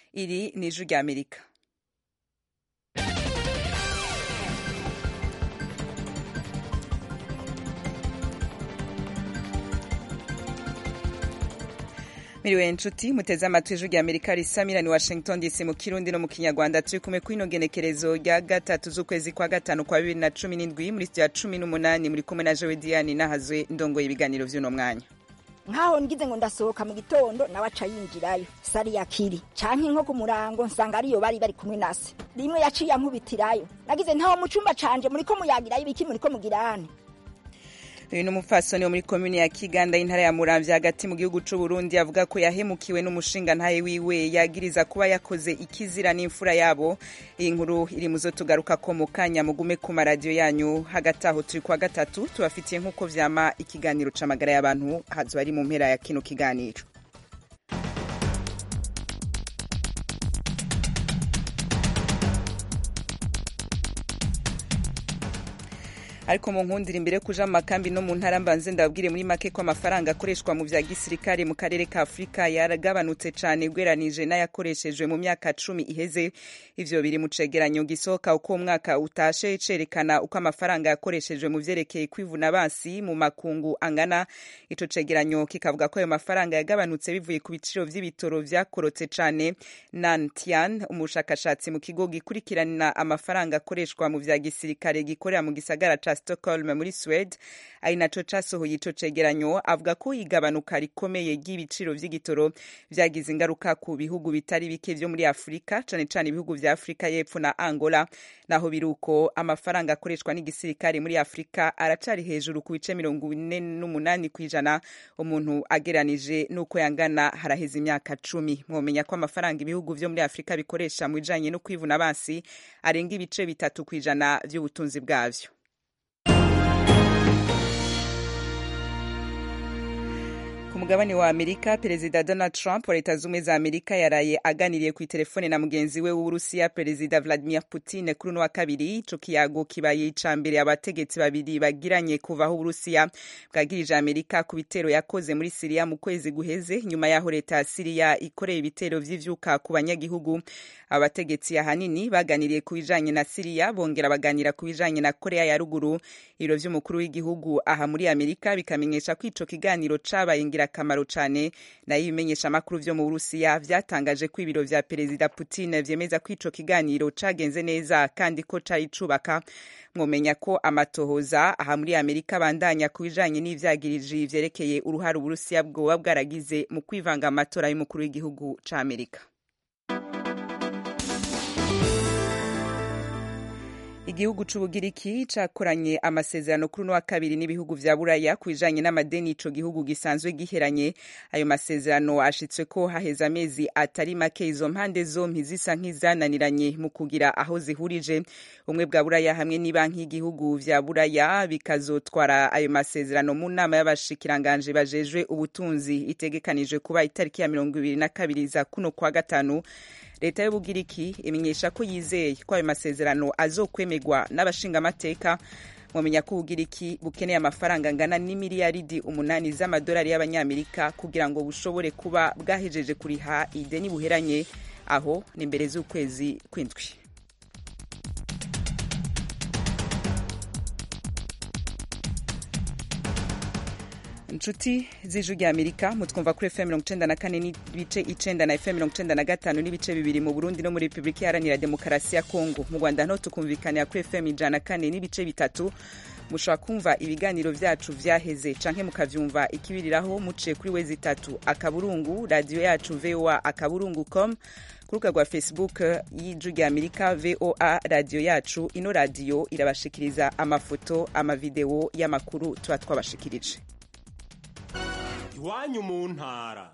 iri ni ijwi rya amerika miriwe nshuti muteze amatwi ijwi rya amerika risamira ni washington dc mu kirundi no mu kinyarwanda turi kumwe kw'ino genekerezo rya gatatu z'ukwezi kwa gatanu kwa bibiri na cumi n'indwi muri sitiyo ya cumi n'umunani muri kumwe na jowe diane nahazwe ndongoye ibiganiro vy'uno mwanya nkaho ngize ngo ndasohoka mu gitondo nawe aca yinjirayo sari yakiri canke nko ku murango nsanga ariyo bari bari kumwe nase rimwe yaciye ankubitirayo nagize ntaho mu cumba canje muriko muyagirayo ibiki muriko mugirane uyu ni umupfasoni wo muri komine ya kiganda y'intara ya muramvya hagati mu gihugu c'u burundi avuga ko yahemukiwe n'umushinga ntaye wiwe yagiriza kuba yakoze ikizira n'imfura yabo iyi nkuru iri muzo tugaruka ko mu kanya mugume ku maradiyo yanyu hagati aho turi kwa gatatu tubafitiye nk'uko vyama ikiganiro c'amagara y'abantu hazo ari mu mpera ya kino kiganiro ariko mu nkundira imbere kuja mu makambi no mu ntara mbanze ndababwire muri make ko amafaranga akoreshwa mu vya gisirikare mu karere ka afurika yaragabanutse cane ugeranije n'ayakoreshejwe mu myaka cumi iheze ivyo biri mu cegeranyo gisohoka uko umwaka utashe cerekana uko amafaranga yakoreshejwe mu vyerekeye kwivuna basi mu makungu angana ico cegeranyo kikavuga ko ayo mafaranga yagabanutse bivuye ku biciro vy'ibitoro vyakorotse cane nantian umushakashatsi mu kigo gikurikirana amafaranga akoreshwa mu vya gisirikare gikorera mu gisagara ca Stockholm muri Swede ari naco casohoye ico cegeranyo avuga ko igabanuka rikomeye ry'ibiciro vy'igitoro vyagize ingaruka ku bihugu bitari bike vyo muri Afrika cane cane ibihugu vya Afrika y'Epfo na Angola naho biruko amafaranga akoreshwa n'igisirikare muri Afrika aracari hejuru ku bice mirongo ine n'umunani kw'ijana umuntu ageranije n'uko yangana haraheze imyaka cumi mwomenya ko amafaranga ibihugu vyo muri Afrika bikoresha mu bijanye no kwivuna basi arenga ibice bitatu kw'ijana vy'ubutunzi bwavyo ku mugabane wa amerika perezida donald trump wa leta z'ubumwe za amerika yaraye aganiriye ku itelefone na mugenzi we w'uburusiya perezida vladimir putin kuri uno wa kabiri ico kiyago kibaye ica mbere abategetsi babiri bagiranye kuva aho uburusiya bwagirije amerika ku bitero yakoze muri siriya mu kwezi guheze nyuma y'aho leta ya siriya ikoreye ibitero vy'ivyuka ku banyagihugu abategetsi ahanini baganiriye ku bijanye na siriya bongera baganira ku bijanye na korea ya ruguru ibiro vy'umukuru w'igihugu aha muri amerika bikamenyesha ko ico kiganiro cabaye ingirakamaro cane nayo ibimenyeshamakuru vyo mu burusiya vyatangaje ko ibiro vya perezida putin vyemeza ko ico kiganiro cagenze neza kandi ko cari cubaka mwomenya ko amatohoza aha muri amerika abandanya ku bijanye n'ivyagiriji vyerekeye uruhare uburusiya bwoba bwaragize mu kwivanga amatora y'umukuru w'igihugu ca amerika igihugu c'ubugiriki cakoranye amasezerano kuri uno wa kabiri n'ibihugu vya buraya ku bijanye n'amadeni ico gihugu gisanzwe giheranye ayo masezerano ashitswe ko haheze amezi atari make izo mpande zompi zisa nk'izananiranye mu kugira aho zihurije ubumwe bwa buraya hamwe n'ibanki y'igihugu vya buraya bikazotwara ayo masezerano mu nama y'abashikiranganje bajejwe ubutunzi itegekanijwe kuba itariki ya mirongo ibiri na kabiri za kuno kwa gatanu leta y'ubugiriki imenyesha ko yizeye ko ayo masezerano azokwemerwa n'abashingamateka mwamenya ko ubugiriki bukeneye amafaranga angana n'imiliyaridi umunani z'amadolari y'abanyamerika kugira ngo bushobore kuba bwahejeje kuriha ideni buheranye aho ni mbere z'ukwezi kw'indwi inshuti z'ijwi rya amerika mutwumva kuri fm mirongo icenda na kane n'ibice icenda na fm mirongo icenda na gatanu n'ibice bibiri mu burundi no muri repubulika iharanira demokarasi ya kongo mu rwanda naho tukumvikanira kuri fm ijana na kane n'ibice bitatu mushobora kumva ibiganiro vyacu vyaheze canke mukavyumva ikibiriraho muciye kuri wezi itatu akaburungu radiyo yacu voa akaburungu com ku rubuga rwa facebook y'ijwi rya amerika voa radiyo yacu ino radiyo irabashikiriza amafoto amavideo y'amakuru tuba twabashikirije iwanyu mu ntara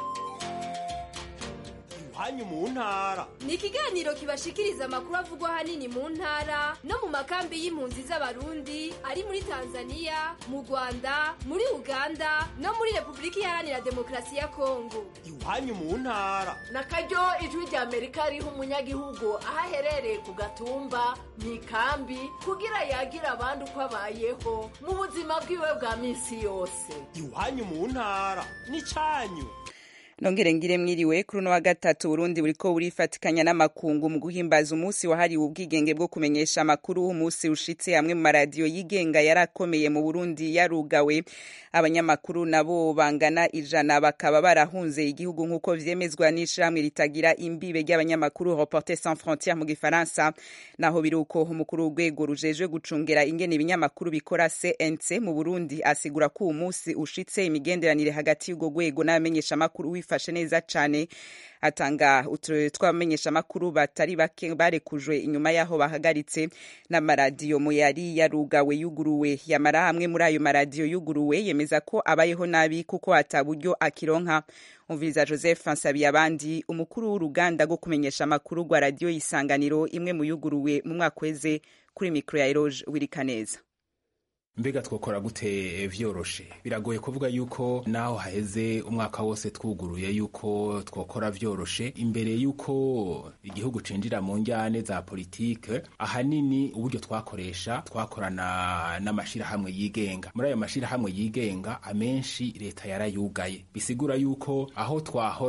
iwanyu mu ntara ni ikiganiro kibashikiriza amakuru avugwa ahanini mu ntara no mu makambi y'impunzi z'abarundi ari muri tanzania mu rwanda muri uganda no muri repubulika iharanira demokarasi ya kongo iwanyu mu ntara na karyo ijwi rya amerika riha umunyagihugu aho aherereye ku gatumba mu ikambi kugira yagira abandi uko abayeho mu buzima bwiwe bwa minsi yose iwanyu mu ntara ni cyanyu nongere ngire mwiriwe kuri uno wa gatatu Burundi buriko burifatikanya n'amakungu mu guhimbaza umunsi wahariwe ubwigenge bwo kumenyesha amakuru umunsi ushitse amwe mu maradiyo yigenga yarakomeye mu Burundi yarugawe abanyamakuru nabo bangana ijana bakaba barahunze igihugu nk'uko vyemezwa n'ishirahamwe ritagira imbibe ry'abanyamakuru Reporters sans frontières mu gifaransa naho biruko umukuru w'urwego rujejwe gucungera ingene ibinyamakuru bikora CNC mu Burundi asigura ko uwo munsi ushitse imigenderanire hagati y'urwo rwego n'abamenyesha amakuru wifashe neza cane atanga uturere tw'abamenyeshamakuru batari bake barekujwe inyuma y'aho bahagaritse n'amaradiyo mu yari yarugawe yuguruwe yamara hamwe muri ayo maradiyo yuguruwe yemeza ko abayeho nabi kuko ata buryo akironka umviriza joseph nsabiyabandi umukuru w'uruganda rwo kumenyesha amakuru rwa radiyo isanganiro imwe mu yuguruwe mu mwaka weze kuri mikoro ya eroge wirikaneza mbega twokora gute vyoroshe biragoye kuvuga yuko naho haheze umwaka wose twuguruye yuko twokora vyoroshe imbere yuko igihugu cinjira mu njyane za politike ahanini uburyo twakoresha twakorana n'amashirahamwe yigenga muri ayo mashirahamwe yigenga amenshi leta yarayugaye bisigura yuko aho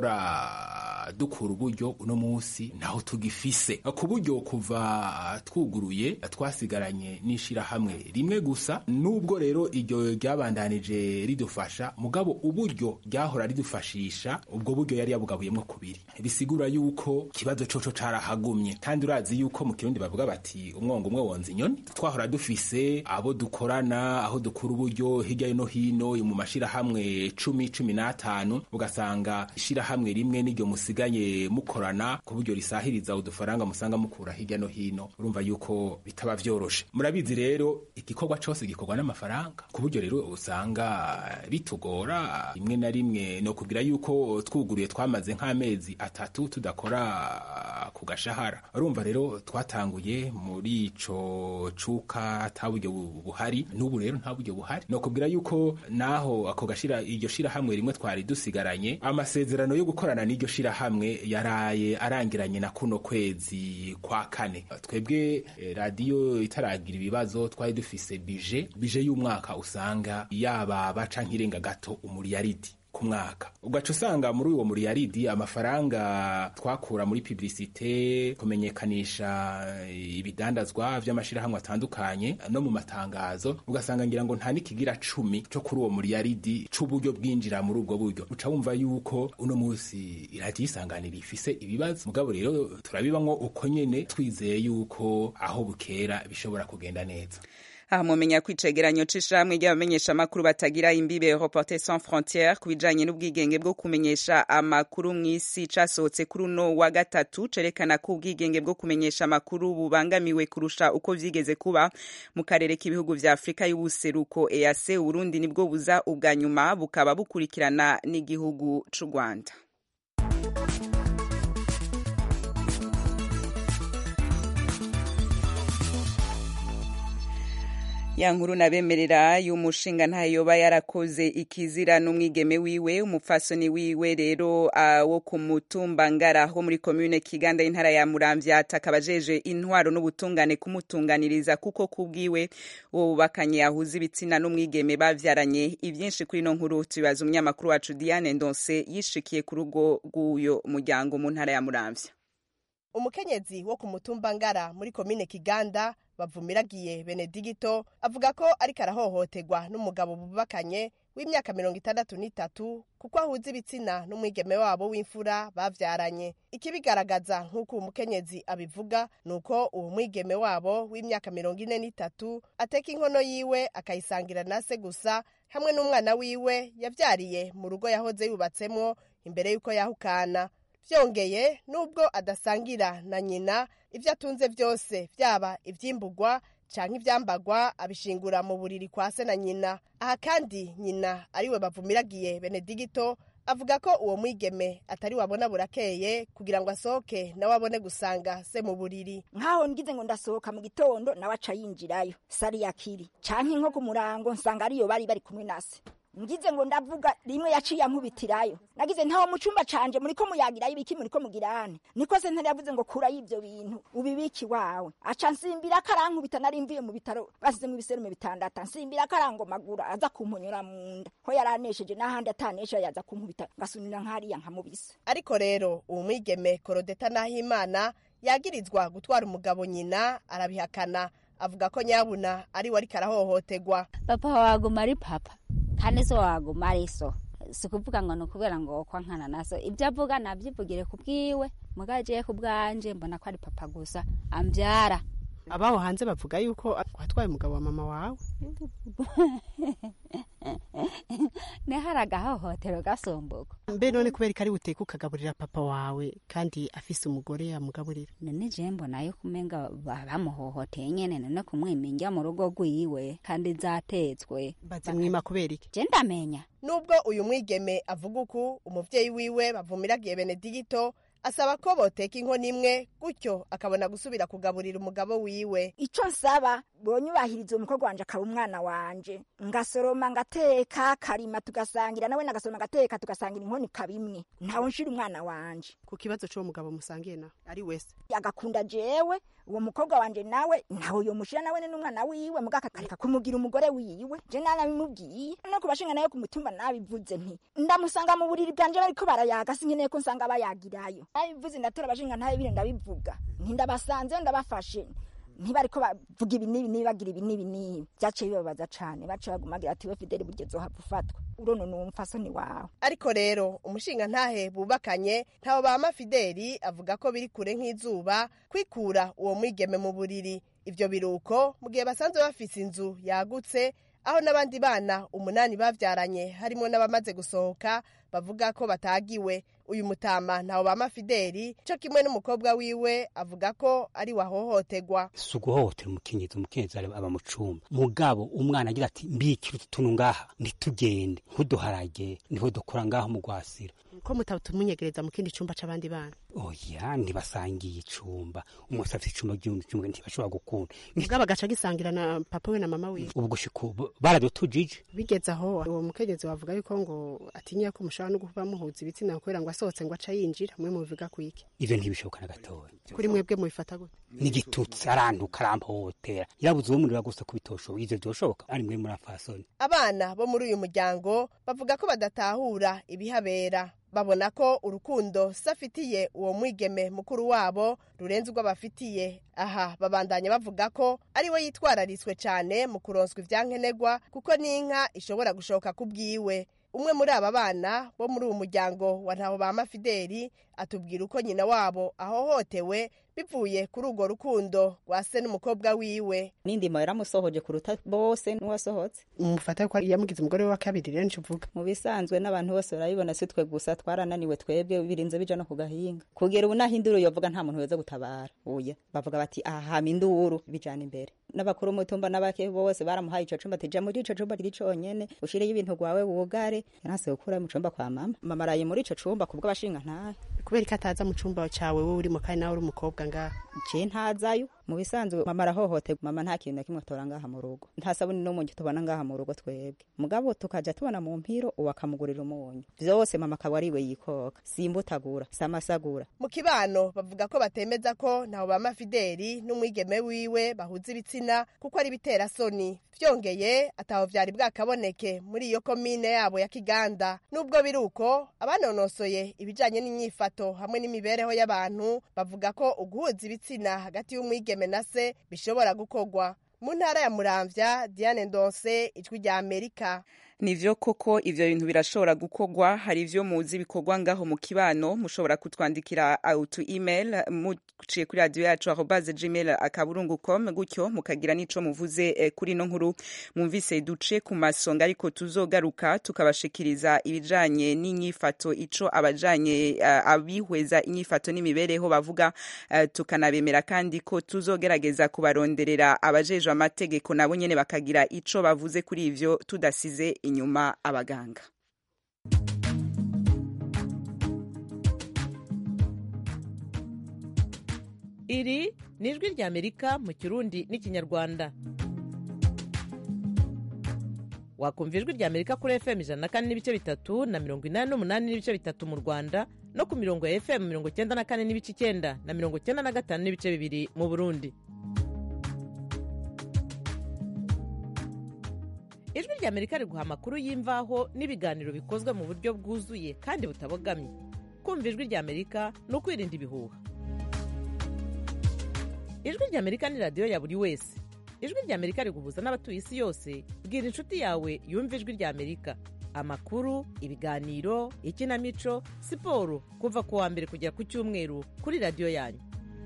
twahora dukura uburyo uno munsi naho tugifise ku buryo kuva twuguruye twasigaranye n'ishirahamwe rimwe gusa nubwo rero iryo ryabandanije ridufasha mugabo uburyo ryahora ridufashisha ubwo buryo yari yabugabuyemo kubiri bisigura yuko ikibazo coco carahagumye kandi urazi yuko mu kirundi bavuga bati umwongo umwe wonza inyoni twahora dufise abo dukorana aho dukura uburyo hirya no hino mu mashirahamwe cumi cumi n'atanu ugasanga ishirahamwe rimwe n'iryo musiganye mukorana ku buryo risahiriza udufaranga musanga mukura hirya no hino urumva yuko bitaba vyoroshe murabizi rero igikorwa cose gikorwa n'amafaranga ku buryo rero usanga bitugora rimwe na rimwe no kugira yuko twuguruye twamaze nk'amezi atatu tudakora ku gashahara urumva rero twatanguye muri ico cuka ata buryo buhari n'ubu rero nta buryo buhari no kubwira yuko naho ako gashira iryo shirahamwe rimwe twari dusigaranye amasezerano yo gukorana n'iryo shirahamwe yaraye arangiranye na kuno kwezi kwa kane twebwe eh, radiyo itaragira ibibazo twari dufise bije bije y'umwaka usanga yababa canke irenga gato umuriyaridi ku mwaka ugaca usanga muri uwo muriyaridi amafaranga twakura muri publicite kumenyekanisha ibidandazwa vy'amashirahamwe atandukanye no mu matangazo ugasanga ngira ngo nta n'ikigira cumi co kuri uwo muriyaridi c'uburyo bwinjira muri ubwo buryo uca wumva yuko uno musi iradiyo isanganira ifise ibibazo mugabo rero turabibamwo uko nyene twizeye yuko aho bukera bishobora kugenda neza aha mumenya ko icegeranyo c'ishirahamwe ry'abamenyesha amakuru batagira imbibe Reporters sans frontières ku bijanye n'ubwigenge bwo kumenyesha amakuru mw'isi casohotse kuri uno wa gatatu cerekana ko ubwigenge bwo kumenyesha amakuru bubangamiwe kurusha uko vyigeze kuba mu karere k'ibihugu vya Afrika y'ubuseruko EAC Uburundi nibwo buza ubwa nyuma bukaba bukurikirana n'igihugu c'u Rwanda ya nkuru nabemerera y'umushinga ntayoba yarakoze ikizira n'umwigeme wiwe umupfasoni wiwe rero uh, wo ku mutumba ngara ho muri commune kiganda y'intara ya muramvya atakaba ajeje intwaro n'ubutungane kumutunganiriza kuko kubwiwe uwo bubakanye yahuza ibitsina n'umwigeme bavyaranye ivyinshi kuri ino nkuru tubibaza umunyamakuru wacu Diane Ndonse yishikiye ku rugo rw'uyo muryango mu ntara ya muramvya umukenyezi wo ku mutumba ngara muri komine kiganda bavumiragiye benedigito avuga ko ariko arahohoterwa n'umugabo bubakanye w'imyaka mirongo itandatu n'itatu kuko ahuza ibitsina n'umwigeme wabo w'imfura bavyaranye ikibigaragaza nk'uko uwo mukenyezi abivuga ni uko uwo mwigeme wabo w'imyaka mirongo ine n'itatu ateka inkono yiwe akayisangira na se gusa hamwe n'umwana wiwe yavyariye mu rugo yahoze yubatsemwo imbere y'uko yahukana vyongeye nubwo adasangira na nyina ivyo atunze vyose vyaba ivyimburwa canke ivyambagwa abishingura mu buriri kwa se na nyina aha kandi nyina ariwe bavumiragiye benedigito avuga ko uwo mwigeme atari wabona burakeye kugira ngo asohoke nawe abone gusanga se mu buriri nkaho ngize ngo ndasohoka mu gitondo nawe aca yinjirayo sari yakiri canke nko ku murango nsanga ariyo bari bari kumwe na se ngize ngo ndavuga rimwe yaciye ankubitirayo nagize ntawo mu cumba canje muriko muyagirayo ibiki muriko mugirane niko sentare yavuze ngo kurayo ivyo bintu ubibiki wawe aca nsimbira akarankubita nari mvuye mu bitaro basizemwo ibiserume bitandatu nsimbira akarangomagura aza kumpunyura mu nda ho yaranesheje n'ahandi atanesha yaza kunkubita ngasunira nk'ariya nkamubisa ariko rero uwo mwigeme korodeta nahimana yagirizwa gutwara umugabo nyina arabihakana avuga ko nyabuna ari we ariko arahohotegwa papa waguma ari papa kandi so waguma ari so si ukuvuga ngo ni ukubera ngo kwa nkana naso ibyo avuga nabyivugire ku bwiwe mugagiye ku bwanje mbona ko ari papa gusa ambyara abaho hanze bavuga yuko watwaye umugabo wa mama wawe nehari agahohotero gasombuka mbe none kubera ko ari buteke ukagaburira papa wawe kandi afise umugore yamugaburira none je mbona yo kumenga ba- bamuhohoteye nyene none kumwiminja mu rugo rwiwe kandi zatetswe bazimwima kubera iki je ndamenya nubwo uyu mwigeme avuga uku umuvyeyi wiwe bavumiragiye benedigito asaba ko boteka inkono imwe gutyo akabona gusubira kugaburira umugabo wiwe ico nsaba bonyubahiriza uwo mukobwa wanje akaba umwana wanje ngasoroma ngateka karima tugasangira nawe nagasoroma ngateka tugasangira inkono ikaba imwe ntawe nshira umwana wanje ku kibazo c'uwo mugabo musangiye nawe ari wese agakunda jewe uwo mukobwa wanje nawe ntawe yomushira nawe n'umwana wiwe mugaka akareka kumugira umugore wiwe je nanabimubwiye no kubashinga nayo ku mutumba nabivuze nti ndamusanga mu buriri bwanje bariko barayaga sinkeneye ko nsanga bayagirayo nabivuze ndatora abashinga ntayo bire ndabivuga nti ndabasanze ndabafashe ntibariko bavuga ibi n'ibi n'ibi bagira ibi n'ibi n'ibi vyaciye bibabaza cane baciye bagumagira ati we fideli buryo zohava ufatwa urono ni umfasoni wawe ariko rero umushinga ntahe bubakanye ntawo bama fideli avuga ko biri kure nk'izuba kwikura uwo mwigeme mu buriri ivyo biruko mu gihe basanzwe bafise inzu yagutse aho n'abandi bana umunani bavyaranye harimo n'abamaze gusohoka bavuga ko batagiwe uyu mutama ntawo bama fideli co kimwe n'umukobwa wiwe avuga ko ari wahohotegwa si uguhohotera umukenyezi umukenyezi aba mu cumba mugabo umwana agira ati mbikira utu tuntu ngaha ntitugende ntuduharage niho dukora ngaho mu rwasira ko mutamunyegereza mu kindi cumba c'abandi bana oya ntibasangiye icumba umunsi afite icumba ry'undi cumba ntibashobora gukunda mugabo agaca agisangira na papa we na mama wiwe ubu gushika ubu baradutujije bigeze aho uwo mukenyezi wavuga yuko ngo atinya ko mushobora no kuba muhuza ibitsina kubera ngo asohotse ngo aca yinjira mwe mubivuga kwiki ivyo ntibishoboka na gatoya kuri mwebwe mubifata gute n'igitutsi arantuka arampohotera yarabuze uwo murira gusa ko bitoshoboka ivyo vyoshoboka ari mwe muri afasoni abana bo muri uyu muryango bavuga ko badatahura ibihabera babona ko urukundo safitiye uwo mwigeme mukuru wabo rurenze urwo bafitiye aha babandanya bavuga ko ari we yitwararitswe cyane mu kuronswa ivyankenerwa kuko n'inka ishobora gushoka ku bwiwe umwe muri aba bana bo muri uwo muryango wa ntaho bama fideli atubwira uko nyina wabo ahohotewe bivuye kuri urwo rukundo rwa se n'umukobwa wiwe n'indimo yaramusohoje kuruta bose n'uwasohotse mufata ko yamugize umugore we wa kabiri rero nico uvuga mu bisanzwe n'abantu bose barabibona si twe gusa twarananiwe twebwe birinze bija no ku gahinga kugera ubu naho induru yovuga nta muntu weza gutabara uya bavuga bati aha hama induru bijana imbere n'abakuru umutumba n'abake bose baramuhaye ico cumba tija muri ico cumba kiri conyene ushireyo ibintu gwawe wugare yanase gukura mu cumba kwa mama mama araye muri ico cumba kubwo abashinga ntahe kubera ko ataza mu cumba cawe wowe urimo kandi nawe uri umukobwa ngaha je ntazayo mu bisanzwe mama arahohoterwa mama nta kintu na kimwe atora ngaha mu rugo nta sabuni n'umunyu tubona ngaha mu rugo twebwe mugabo tukaja tubona mu mpiro uwo akamugurira umunyu vyose mama akaba ariwe yikoka simbutagura samasagura mu kibano bavuga ko batemeza ko ntaho bama fideli n'umwigeme wiwe bahuza ibitsina kuko ari bitera soni vyongeye ataho vyari bwakaboneke muri iyo komine yabo ya kiganda nubwo biri uko abanonosoye ibijanye n'inyifato hamwe n'imibereho y'abantu bavuga ko uguhuza ibitsina hagati y'umwigeme na se bishobora gukorwa mu ntara ya muramvya diane ndonse ijwi rya amerika nivyo koko ivyo bintu birashobora gukorwa hari ivyo muzi bikorwa ngaho mu kibano mushobora kutwandikira auto email muciye kuri radio yacu arobase gmail akaburungu com gutyo mukagira n'ico muvuze eh, kuri no nkuru mwumvise duce ku masonga ariko tuzogaruka tukabashikiriza ibijanye n'inyifato ico abajanye uh, abihweza inyifato n'imibereho bavuga uh, tukanabemera kandi ko tuzogerageza kubaronderera abajejwe amategeko nabo nyene bakagira ico bavuze kuri ivyo tudasize inyuma abaganga iri ni ijwi ry'amerika mu kirundi n'ikinyarwanda wakumva ijwi rya amerika kuri fm ijana na kane n'ibice bitatu na mirongo inani n'umunani n'ibice bitatu mu rwanda no ku mirongo ya fm mirongo icyenda na kane n'ibice icyenda na mirongo icyenda na gatanu n'ibice bibiri mu burundi ijwi rya amerika riguha amakuru y'imvaho n'ibiganiro bikozwe mu buryo bwuzuye kandi butabogamye kumva ijwi rya amerika ni ukwirinda ibihuha ijwi rya amerika ni radiyo ya buri wese ijwi rya amerika riguhuza n'abatuye isi yose bwira inshuti yawe yumva ijwi rya amerika amakuru ibiganiro ikinamico siporo kuva ku wa mbere kugera ku cyumweru kuri radiyo yanyu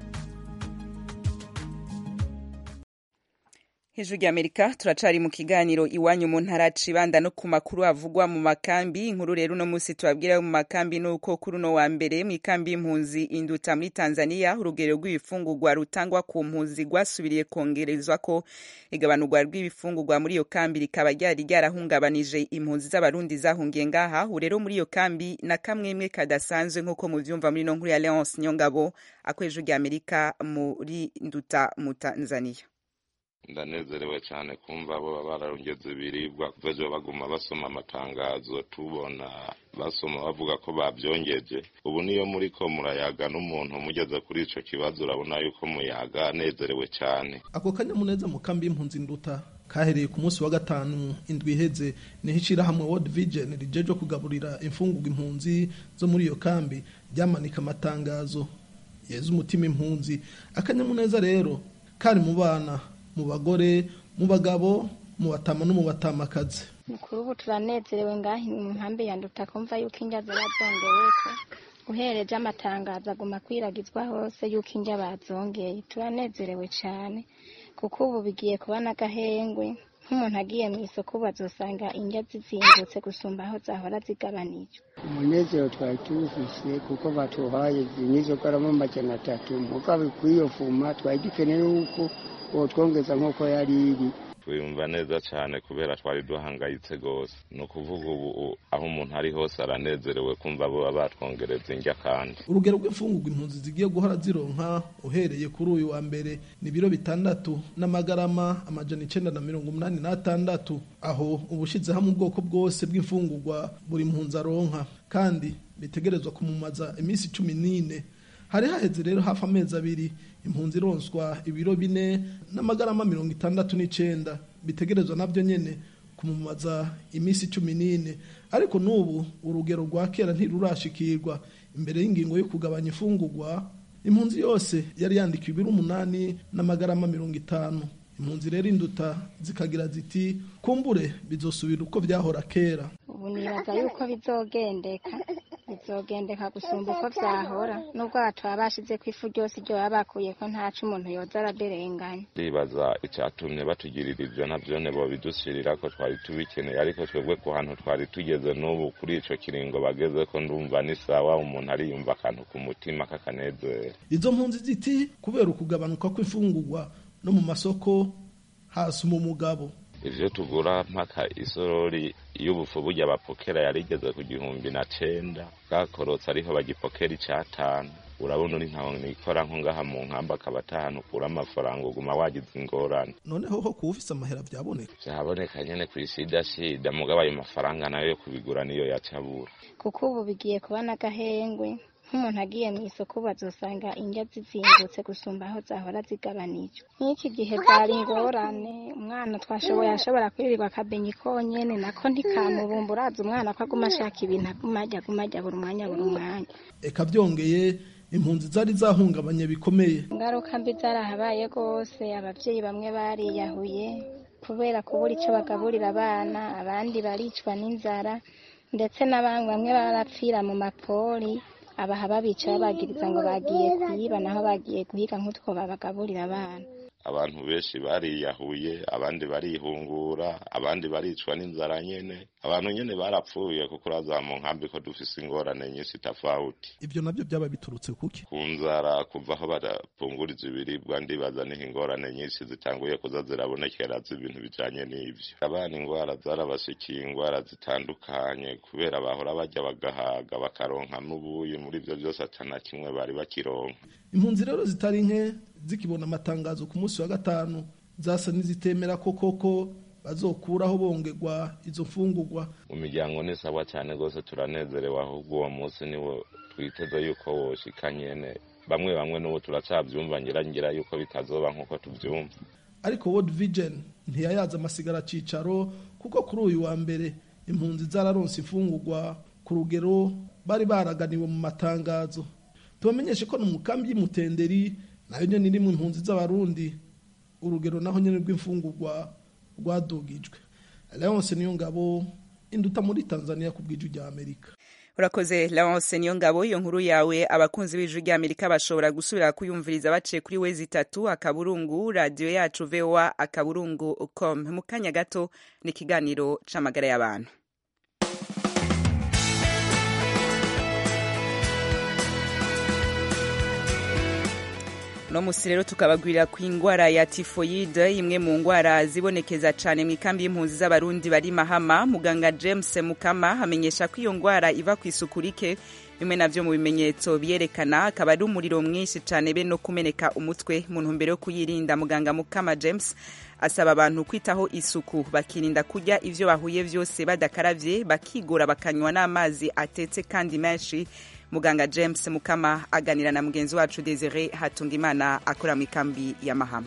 hejuru y'amerika turacari mu kiganiro iwanyu mu ntara cibanda no ku makuru avugwa mu makambi inkuru rero uno munsi tubabwira mu makambi nuko kuri uno wa mbere mu ikambi y'impunzi induta muri tanzania urugero rw'ibifungurwa rutangwa ku mpunzi rwasubiriye kongerezwa ko igabanurwa rw'ibifungurwa muri iyo kambi rikaba ryari ryarahungabanije impunzi z'abarundi zahungiye ngaha ubu rero muri iyo kambi na kamwemwe kadasanzwe nk'uko muvyumva muri no nkuru ya leonce nyongabo ako hejuru y'amerika muri nduta mu tanzania ndanezerewe cyane kumva bo bararongeza ibiribwa kuva ejo baguma basoma amatangazo tubona basoma bavuga ko babyongeje ubu niyo muri ko murayaga n'umuntu mugeze kuri ico kibazo urabona yuko muyaga anezerewe cyane ako kanyamuneza mu kambi y'impunzi nduta kahereye ku munsi wa gatanu indwi iheze niho ishyirahamwe world vision rijeje kugaburira imfungurwa impunzi zo muri iyo kambi ryamanika amatangazo yeza umutima impunzi akanyamuneza rero kari mu bana mu bagore mu bagabo mu batama no mu batamakazi mukuru ubu turanezerewe ngaho mu nkambi ya nduta kumva yuko indya zabazongeweko uhereje amatangazo aguma kwiragizwa hose yuko indya bazongeye turanezerewe cyane kuko ubu bigiye kuba n'agahengwe nk'umuntu agiye mu isoko bazosanga indya zizimbutse gusumba aho zahora zigabanijwe umunezero twari tuwufise kuko batuhaye zinizo garama amajana atatu mugabo kw'iyo fuma twari dukeneye yuko twongeza nk'uko yari iri twiyumva neza cyane kubera twari duhangayitse rwose ni ukuvuga ubu aho umuntu ari hose aranezerewe kumva bo batwongereza indya kandi urugero rw'imfungurwa impunzi zigiye guhora zironka uhereye kuri uyu wa mbere ni ibiro bitandatu n'amagarama amajana icenda na mirongo umunani n'atandatu aho ubushize hamwe ubwoko bwose bw'imfungurwa buri mpunzi aronka kandi bitegerezwa kumumaza iminsi cumi n'ine hari haheze rero hafi amezi abiri impunzi ironswa ibiro bine n'amagarama mirongo itandatu n'icenda bitegerezwa nabyo nyene kumumaza iminsi cumi n'ine ariko n'ubu urugero rwa kera ntirurashikirwa imbere y'ingingo yo kugabanya imfungurwa impunzi yose yari yandikiwe ibiro umunani n'amagarama mirongo itanu impunzi rero induta zikagira ziti kumbure bizosubira uko byahora kera ubu nibaza yuko bizogendeka bizogendeka gusumba uko vyahora nubwo bataba bashize ko ifu ryose iryo baba bakuye ko ntaco umuntu yoza araderenganya ndibaza icatumye batugirira ivyo navyone bobidushirira ko twari tubikeneye ariko twebwe ku hantu twari tugeze n'ubu kuri ico kiringo bageze ko ndumva ni sawa umuntu ariyumva akantu ku mutima k'akanezero izo mpunzi ziti kubera ukugabanuka kw'imfungurwa no mu masoko hasuma umugabo ivyo tugura mpaka isorori y'ubufu burya bapokera yarigeze ku gihumbi na cenda bwakorotse ariho bagipokera icatanu urabona uri ntaho nikora nko ngaha mu nkamba akaba atahanu ukura amafaranga uguma wagize ingorane noneho ho kuba ufise amahera vyaboneka vyaboneka nyene kw'ishidashida mugabo ayo mafaranga nayo yo kubigura niyo yacabura kuko ubu bigiye kuba n'agahengwe nk'umuntu agiye mu isoko bazosanga indya zizimbutse gusumba aho zahora zigabanijwe nk'iki gihe byari ingorane umwana twashoboye ashobora kwirirwa akabenyi konyene nako ntikamubumba uraza umwana ko aguma ashaka ibintu aguma arya aguma arya buri mwanya buri mwanya eka byongeye impunzi zari zahungabanye bikomeye ingaruka mbi zarahabaye rwose ababyeyi bamwe bariyahuye kubera kubura icyo bagaburira abana abandi baricwa n'inzara ndetse n'abandi bamwe barapfira mu mapori abaha babica babagiriza ngo bagiye kuyiba naho bagiye guhiga nk'utwo babagaburira abana abantu benshi bariyahuye abandi barihungura abandi baricwa n'inzara nyene abantu nyene barapfuye kuko uraza mu nkambi ko dufise ingorane nyinshi tofauti ivyo navyo byaba biturutse kuki ku nzara kuva aho barapunguriza ibiribwa ndibaza niho ingorane nyinshi zitanguye kuza zirabonekera z'ibintu bijanye n'ivyo abana ingwara zarabashikiye ingwara zitandukanye kubera bahora bajya bagahaga bakaronka n'ubuyi muri ivyo vyose atana kimwe bari bakironka impunzi rero zitari nke zikibona amatangazo ku munsi wa gatanu zasa n'izitemera ko koko bazokuraho bongerwa izo mfungurwa mu miryango ni sawa cyane rwose turanezerewe ahubwo uwo munsi niwo twiteze yuko woshika nyene bamwe bamwe n'ubu turacabyumva ngira ngira yuko bitazoba nk'uko tubyumva ariko world vision ntiyayaza amasigara cicaro kuko kuri uyu wa mbere impunzi zararonse imfungurwa ku rugero bari baraganiwe mu matangazo tubamenyeshe ko no mu kambi y'imutenderi nayo nyene irimwo impunzi z'abarundi urugero naho nyene rw'imfungurwa rwadugijwe leonse niyo ngabo induta muri tanzania ku bw'iju rya amerika urakoze Laurence niyo ngabo iyo nkuru yawe abakunzi b'ijwi rya Amerika bashobora gusubira kuyumviriza baciye kuri wezi itatu akaburungu radio yacu VOA akaburungu com mu kanya gato ni ikiganiro c'amagara y'abantu no musi rero tukabagwirira ku ingwara ya tifoyide imwe mu ngwara zibonekeza cyane mu ikambi y'impunzi z'abarundi bari mahama muganga james mukama amenyesha ko iyo ngwara iva ku isuku rike bimwe navyo mu bimenyetso biyerekana akaba ari umuriro mwinshi cyane be no kumeneka umutwe mu ntumbero yo kuyirinda muganga mukama james asaba abantu kwitaho isuku bakirinda kurya ivyo bahuye vyose badakaravye bakigora bakanywa n'amazi atetse kandi menshi muganga james mukama aganira na mugenzi wacu desire hatungimana akora mu ikambi ya mahama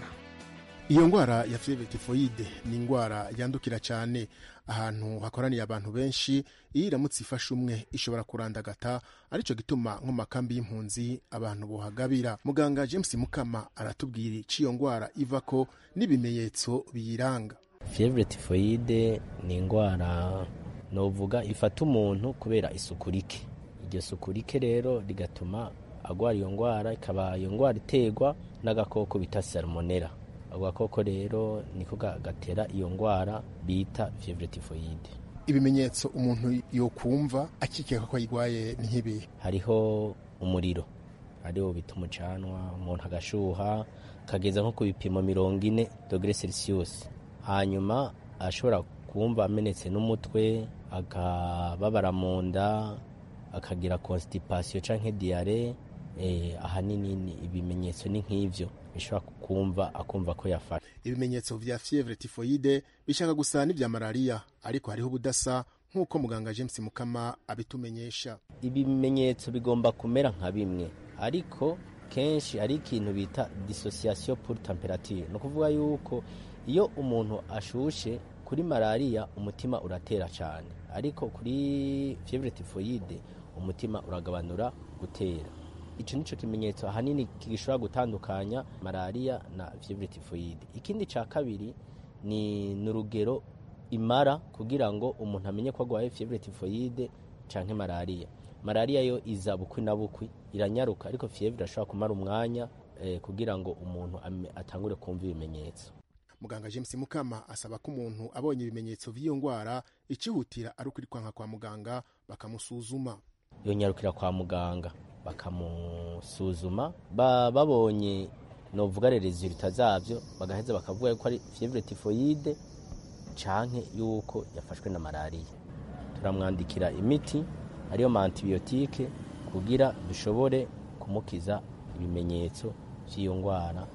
iyo ndwara ya fievre tifoyide ni indwara yandukira cyane ahantu hakoraniye abantu benshi iyo iramutse ifashe umwe ishobora kurandagata aricyo gituma nko mu makambi y'impunzi abantu bohagabira muganga james mukama aratubwira icyo iyo ndwara iva ko n'ibimenyetso biyiranga fievre tifoyide ni indwara novuga ifata umuntu kubera isuku rike iryo suku rike rero rigatuma agwara iyo ndwara ikaba iyo ndwara iterwa n'agakoko bita salmonella ako gakoko rero niko gatera iyo ndwara bita fievre tifoyide ibimenyetso umuntu yokumva akikeka ko ayirwaye ni nk'ibi hariho umuriro ariwo bita umucanwa umuntu agashuha akageza nko ku bipimo mirongo ine dogere celsius hanyuma ashobora kumva amenetse n'umutwe akababara mu nda akagira constipation canke diare eh, ahanini ibimenyetso ni nk'ivyo bishobora kumva akumva ko yafashe ibimenyetso vya fievre tifoyide bishaka gusa n'ivya malariya ariko hariho ubudasa nk'uko muganga james mukama abitumenyesha ibimenyetso bigomba kumera nka bimwe ariko kenshi ari ikintu bita dissociation pour temperature ni ukuvuga yuko iyo umuntu ashushe kuri malariya umutima uratera cyane ariko kuri fievre tifoyide umutima uragabanura gutera icyo nicyo kimenyetso ahanini gishobora gutandukanya malariya na fievre tifoyide ikindi cya kabiri ni n'urugero imara kugira ngo umuntu amenye ko arwaye fievre tifoyide cyangwa malariya malariya yo iza bukwi na bukwi iranyaruka ariko fievre irashobora kumara umwanya eh, kugira ngo umuntu atangure kumva ibimenyetso muganga james mukama asaba ko umuntu abonye ibimenyetso by'iyo ndwara ikihutira ari ukwirukanka kwa muganga bakamusuzuma yonyarukira kwa muganga bakamusuzuma ba, babonye novuga resulta zavyo bagaheza bakavuga yuko ari fievre tifoyide canke yuko yafashwe na malariya turamwandikira imiti ariyo ma antibiyotike kugira dushobore kumukiza ibimenyetso vy'iyo ndwara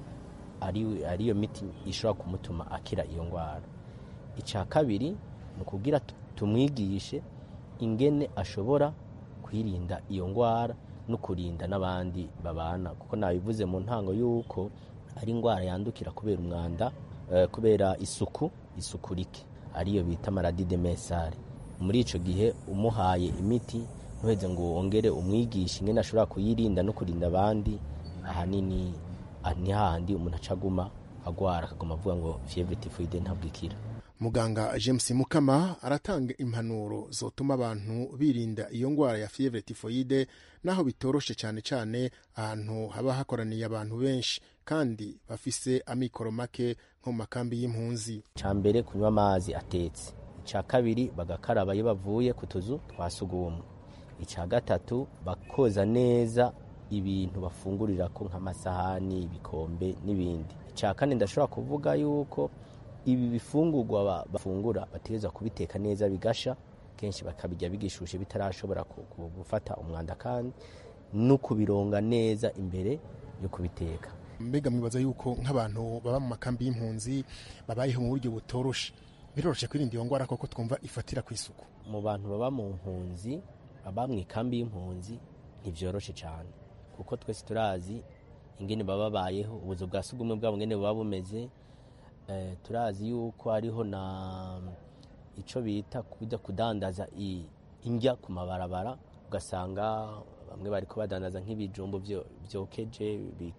ariyo miti ishobora kumutuma akira iyo ndwara icya kabiri ni ukugira tumwigishe ingene ashobora kwirinda iyo ndwara no kurinda n'abandi babana kuko nabivuze mu ntango y'uko ari indwara yandukira kubera umwanda kubera isuku isuku rike ariyo bita maradi de mesare muri icyo gihe umuhaye imiti ntuheze ngo wongere umwigishe ingene ashobora kuyirinda no kurinda abandi ahanini ni hahandi umuntu acaguma agwara akaguma avuga ngo fievre tifoide ntabwo ikira muganga james mukama aratanga impanuro zotuma abantu birinda iyo ndwara ya fievre tifoide naho bitoroshe cyane cyane ahantu haba hakoraniye abantu benshi kandi bafise amikoro make nko mu makambi y'impunzi cya mbere kunywa amazi atetse icya kabiri bagakaraba iyo bavuye ku tuzu twa sugumwe icya gatatu bakoza neza ibintu bafungurira ko nk'amasahani ibikombe n'ibindi icya kane ndashobora kuvuga yuko ibi bifungurwa bafungura bategereza kubiteka neza bigasha kenshi bakabijya bigishushe bitarashobora gufata umwanda kandi no kubironga neza imbere yo kubiteka mbega mwibaza yuko nk'abantu baba mu makambi y'impunzi babayeho mu buryo butoroshe biroroshe kwirinda iyo ngwara koko twumva ifatira ku isuku mu bantu baba mu mpunzi baba mu ikambi y'impunzi ntibyoroshe cyane kuko twese turazi ingene baba babayeho ubuzu bwa sugumwe bwabo ngene buba bumeze eh, turazi yuko hariho na ico bita kujya kudandaza i- indya ku mabarabara ugasanga bamwe bariko badandaza nk'ibijumbu vyo- vyokeje ibi-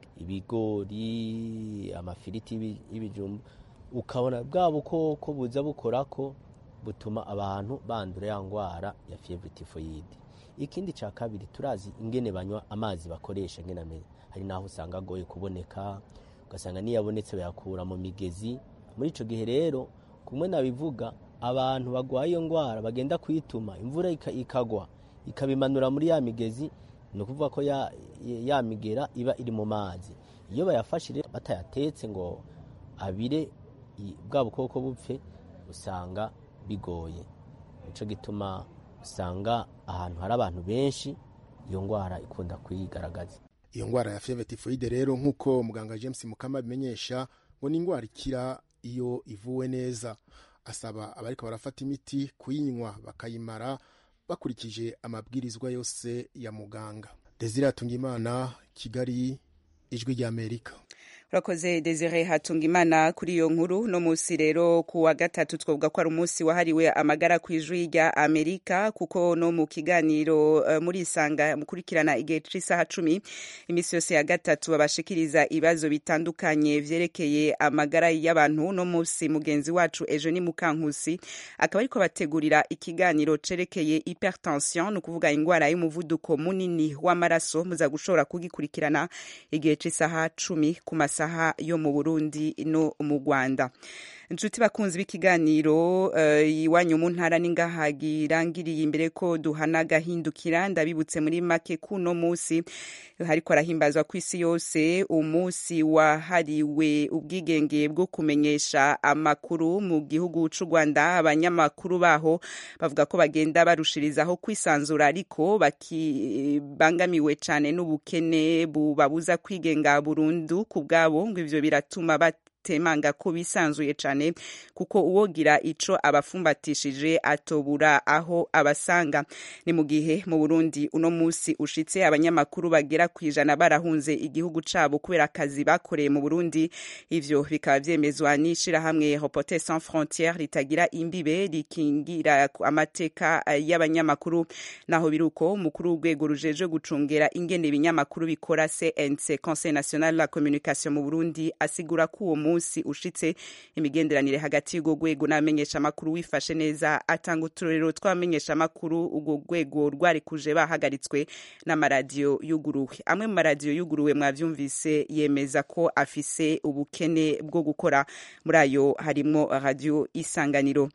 ibigori amafiriti y'ibi- y'ibijumbu ukabona bwa bukoko buza bukorako butuma abantu bandura ya ngwara ya fievre typhoide ikindi ca kabiri turazi ingene banywa amazi bakoresha ngene ameze hari naho usanga agoye kuboneka ugasanga niyo abonetse bayakura mu migezi muri ico gihe rero kumwe nabivuga abantu bagwaye iyo ngwara bagenda kwituma imvura ika- ikagwa ikabimanura muri ya migezi ni ukuvuga ko ya, ya migera iba iri mu mazi iyo bayafashe rero batayatetse ngo abire i- bwa bukoko bupfe usanga bigoye nico gituma usanga ahantu hari abantu benshi iyo ngwara ikunda kwigaragaza iyo ngwara ya fievre typhoide rero nk'uko muganga james mukama abimenyesha ngo ni ingwara ikira iyo ivuwe neza asaba abariko barafata imiti kuyinywa bakayimara bakurikije amabwirizwa yose ya muganga desire hatungimana kigali ijwi rya amerika urakoze desire hatungimana kuri iyo nkuru no munsi rero ku wa gatatu twavuga ko ari umunsi wahariwe amagara ku ijwi rya amerika kuko no mu kiganiro uh, muri isanga mukurikirana igihe c'isaha cumi iminsi yose ya gatatu babashikiriza ibibazo bitandukanye vyerekeye amagara y'abantu no munsi mugenzi wacu ejo ni mukankusi akaba ariko bategurira ikiganiro cerekeye hypertension ni ukuvuga ingwara y'umuvuduko munini w'amaraso muza gushobora kugikurikirana igihe c'isaha cumi ku masaha yo mu burundi no mu rwanda inshuti bakunzi b'ikiganiro uh, iwanyu mu ntara n'ingahagirangiriye imbere ko duhana agahindukira ndabibutse muri make kuno munsi hariko arahimbazwa ku isi yose umunsi wahariwe ubwigenge bwo kumenyesha amakuru mu gihugu c'u rwanda abanyamakuru baho bavuga ko bagenda barushirizaho kwisanzura ariko bakibangamiwe cane n'ubukene bubabuza kwigenga burundu ku bwabo ngo ivyo biratuma bat temanga ko bisanzuye cyane kuko uwogira ico abafumbatishije atobura aho abasanga ni mu gihe mu Burundi uno musi ushitse abanyamakuru bagera ku ijana barahunze igihugu cabo kubera akazi bakoreye mu Burundi ivyo bikaba vyemezwa n'ishirahamwe Reporters sans frontières ritagira imbibe rikingira amateka y'abanyamakuru naho biruko umukuru w'urwego rujeje gucungera ingene ibinyamakuru bikora CNC Conseil National de la Communication mu Burundi asigura ko uwo munsi ushitse imigenderanire hagati y'urwo rwego n'abamenyeshamakuru wifashe neza atanga uturorero tw'abamenyeshamakuru urwo rwego rwarikuje bahagaritswe n'amaradiyo yuguruwe amwe mu maradiyo yuguruwe mwavyumvise yemeza ko afise ubukene bwo gukora muri ayo harimwo radiyo isanganiro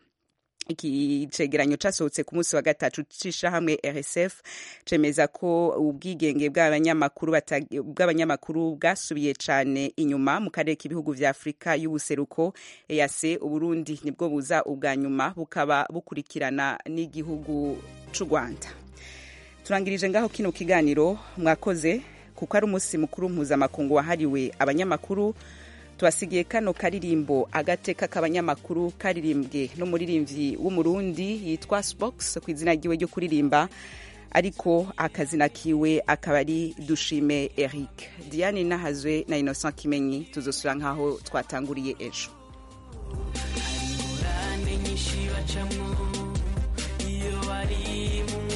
iki cegeranyo casohotse ku munsi wa gatatu c'ishirahamwe RSF cemeza ko ubwigenge bw'abanyamakuru bw'abanyamakuru bwasubiye cane inyuma mu karere k'ibihugu vya Afrika y'ubuseruko EAC Uburundi nibwo buza ubwa nyuma bukaba bukurikirana n'igihugu c'u Rwanda turangirije ngaho kino kiganiro mwakoze kuko ari umunsi mukuru mpuzamakungu wahariwe abanyamakuru tubasigiye kano karirimbo agateka k'abanyamakuru karirimbwe n'umuririmbyi w'umurundi yitwa Spox ku izina ryiwe ryo kuririmba ariko akazina kiwe akaba ari dushime Eric Diane Nahazwe na Innocent Kimenyi tuzosura nkaho twatanguriye ejo ingorane nyinshi bacamwo iyo bari mu